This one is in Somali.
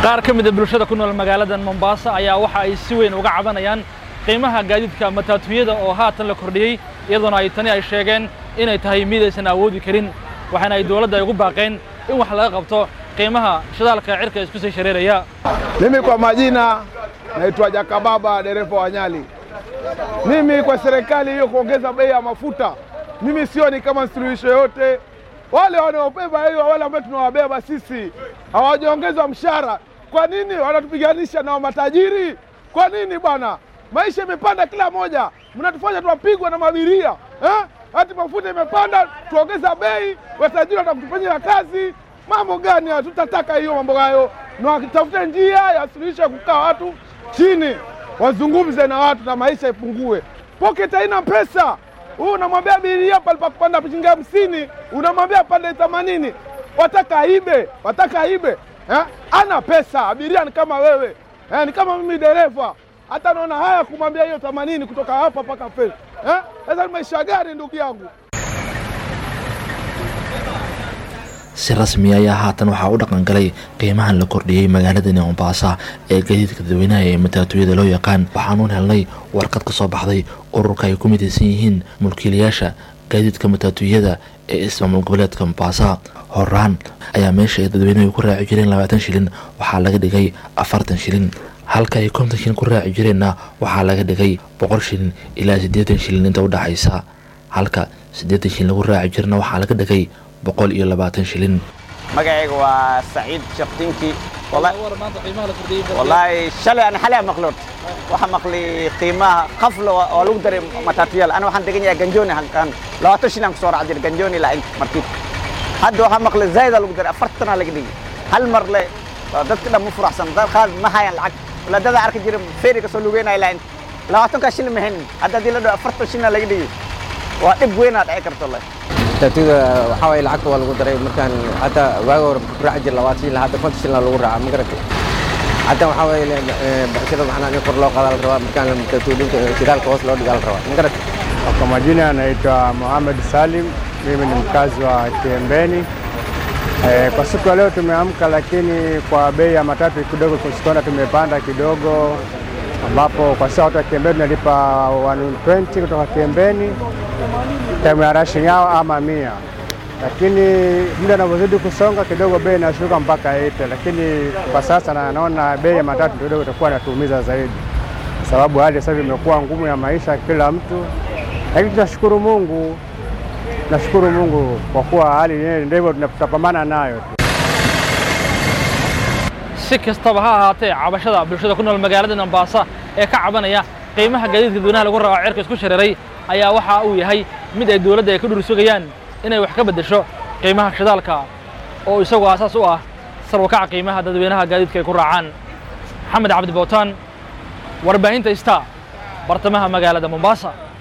qaar ka mida bulshada ku nool magaalada mombasa ayaa waxa ay si weyn uga cabanayaan qiimaha gaadiidka mataatuyada oo haatan la kordhiyey iyadoona ay tani ay sheegeen inay tahay mid aysan awoodi karin waxaana ay dowladda ay ugu baaqeen in wax laga qabto qiimaha shidaalka cirka isku sii shareeraya Mimi kwa majina naitwa Jakababa, dereva wa Nyali. Mimi kwa serikali hiyo kuongeza bei ya mafuta, mimi sioni kama suluhisho yote. Wale wanaobeba hiyo, wale ambao tunawabeba sisi hawajaongezwa mshahara. Kwa nini wanatupiganisha na matajiri? Kwa nini bwana? Maisha imepanda kila moja, mnatufanya tuwapigwa na mabiria eh? Hati mafuta imepanda, tuongeza bei, watajiri watakutufanyia kazi. Mambo gani hayo? Tutataka hiyo mambo hayo, na wakitafuta njia ya suluhisho ya kukaa watu chini, wazungumze na watu na maisha ipungue. Pocket haina pesa. Huu unamwambia abiria pale pa kupanda shilingi hamsini, unamwambia pande themanini. Wataka aibe, wataka aibe eh? Ana pesa. Abiria ni kama wewe eh, ni kama mimi dereva, hata naona haya kumwambia hiyo themanini kutoka hapa mpaka Fes eh? Sasa ni maisha gani ndugu yangu? si rasmi ayaa haatan waxaa u dhaqan galay qiimahan la kordhiyey magaaladani mombasa ee gadiidka dadweynaha ee mataatuyada loo yaqaan waxaanuun helnay warqad ka soo baxday ururka ay ku midaysan yihiin mulkiilayaasha gaadiidka mataatuyada ee ismaamul goboleedka mombasa horaan ayaa meesha ay dadweynuhu ku raaci jireen labaatan shilin waxaa laga dhigay afartan shilin halka ay konton shilin ku raaci jireenna waxaa laga dhigay boqol shilin ilaa siddeetan shilin inta u dhaxaysa halka siddeetan shilin lagu raaci jirna waxaa laga dhigay boqol iyo labaatan shilin magacayga waa saciid shaqtinki wallaahi shalay aan xalay maqlood waxaa maqli qiimaha qafla oo lagu daray matatuyal ana waxaan degan yahay ganjoni halkan labaatan shilin aan kusoo raac jiray ganjoni ilaa markiib hadda waxaa maqli zaida lagu daray afartana laga dhigi hal mar le dadka dhan ma furaxsan dad qaar ma hayaan lacag walaadada arki jira feeri kasoo lugeynaya ilaa labaatankaa shilin ma haynin hadda haddii la dhaho afartan shilina laga dhigi waa dhib weynaa dhici karta wallahi taatuda waxaa waaye lacagta waa lagu daray markaan hadda waaga hore ku raaci jir labaatan shilin hadda konton shilin lagu raaca ma garatay hadda waxaa waaye bacshirada macnaa in kor loo qadaa la rabaa markaan taatuudinka shidaalka hoos loo dhigaa la rabaa ma garatay Kwa majina anaitwa Mohamed Salim, mimi ni mkazi wa Kiembeni. E, kwa siku ya leo tumeamka, lakini kwa bei ya matatu kidogo kusikona tumepanda kidogo, ambapo kwa sasa watu wa Kiembeni tunalipa 120 kutoka Kiembeni time ya rushing hour ama mia, lakini muda unavyozidi kusonga kidogo bei inashuka mpaka 80, lakini kwa sasa na naona bei ya matatu kidogo itakuwa inatuumiza zaidi, kwa sababu hali sasa hivi imekuwa ngumu ya maisha kila mtu, lakini tunashukuru Mungu, tunashukuru Mungu kwa kuwa hali yenyewe ndivyo tunapambana nayo tu. si kastaba ha ahaatee cabashada bulshada ku nool magaalada mombasa ee ka cabanaya qiimaha gaadiidka dadweynaha lagu raaco cirka isku shareeray ayaa waxa uu yahay mid ay dowladda ay ka dhur sugayaan inay wax ka beddesho qiimaha shidaalka oo isagoo aasaas u ah sarwakaca qiimaha dadweynaha gaadiidka ay ku raacaan maxamed cabdi bootaan warbaahinta ista bartamaha magaalada mombasa